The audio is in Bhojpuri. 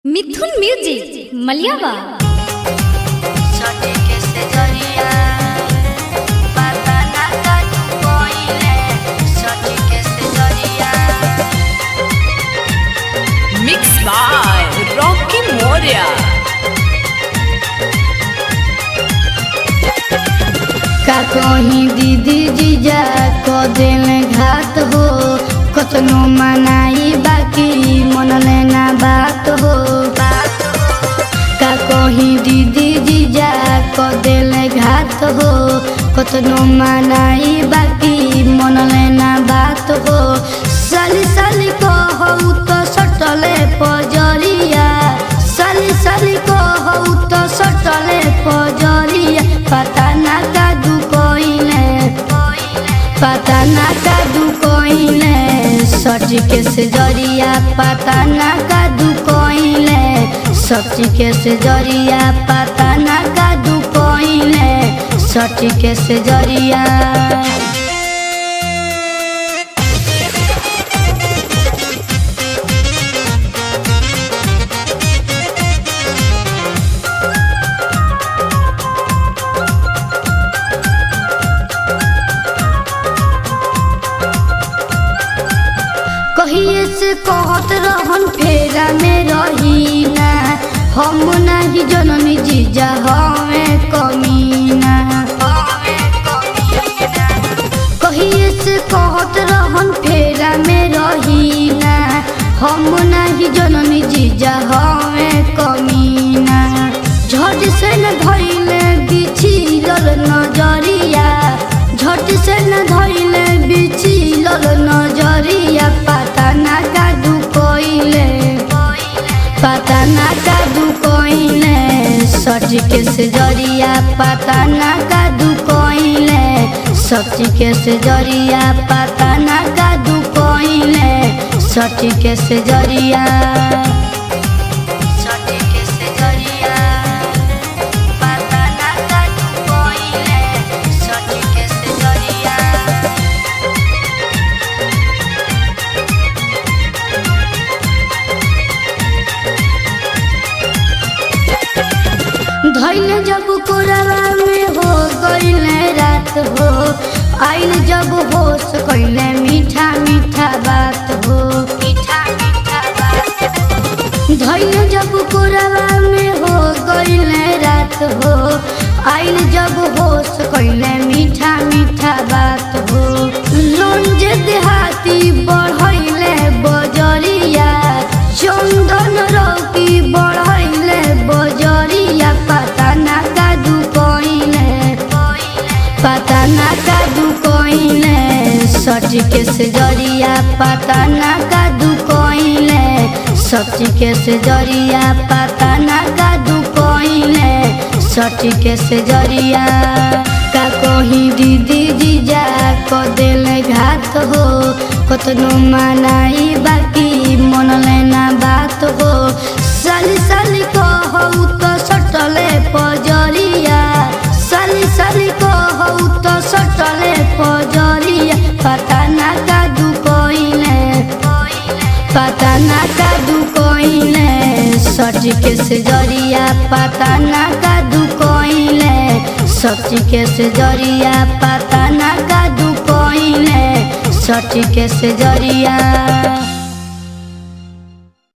मिथुन म्यूजिक मलियावा सटे के से जरिया पता ना का तू कोइले सटे के से जरिया Mixed by Rocky Moria. का कहीं दीदी जीजा को दिल घात हो कतनो मनाई बाकी मन लेना बात हो का कहीं दीदी जीजा को दिल घात हो कतनो मनाई बाकी मन लेना बात हो साली साली को हो तो सटले पजरिया साली साली को हो तो सटले पजरिया पता ना का दू कोइले पता ना का दू कोइले सच के से जरिया पता ना का दू कोइले सच के से जरिया पता ना का दू कोइले सच के से जरिया कहिए से कहत रहन फेरा में रही ना हम नहीं जननी जीजा हमें कमीना कहिए से कहत रहन फेरा में रही ना हम नहीं जननी जीजा हमें कमीना झट से न धइले बिछिलल नजरिया झट से न धइले बिछिलल नजरिया पता ना का दू कोइले पता ना का दू कोइले सच के से जरिया पता ना का दू कोइले सच के से जरिया पता ना का दू कोइले सच के से जरिया सच के से जरिया पता ना का दू कोइले सच के से जरिया धैले जब कोरवा में हो गईले रात हो आइल जब होश कैले मीठा मीठा बात हो मीठा मीठा बात धैले जब कोरवा में हो गईले रात हो आइल जब होश कैले मीठा मीठा बात हो लोन जे देहाती बढ़ैले बजरिया चंदन रौकी बढ़ैले बजरिया पता ना का दू कोइले पता ना का दू कोइले सच के से जरिया पता ना का दू कोइले सच के से जरिया पता ना का दू कोइले सच के से जरिया का कहीं दीदी जीजा को दिल घात हो कतनो मनाई बाकी मन लेना बात हो साली साली को हो तो सटले पजरिया साली साली को हो तो सटले पजरिया पता ना का दू कोइले पता ना का दू कोइले सच के से जरिया पता ना का दू कोइले सच के से जरिया पता ना का दू कोइले सच के से जरिया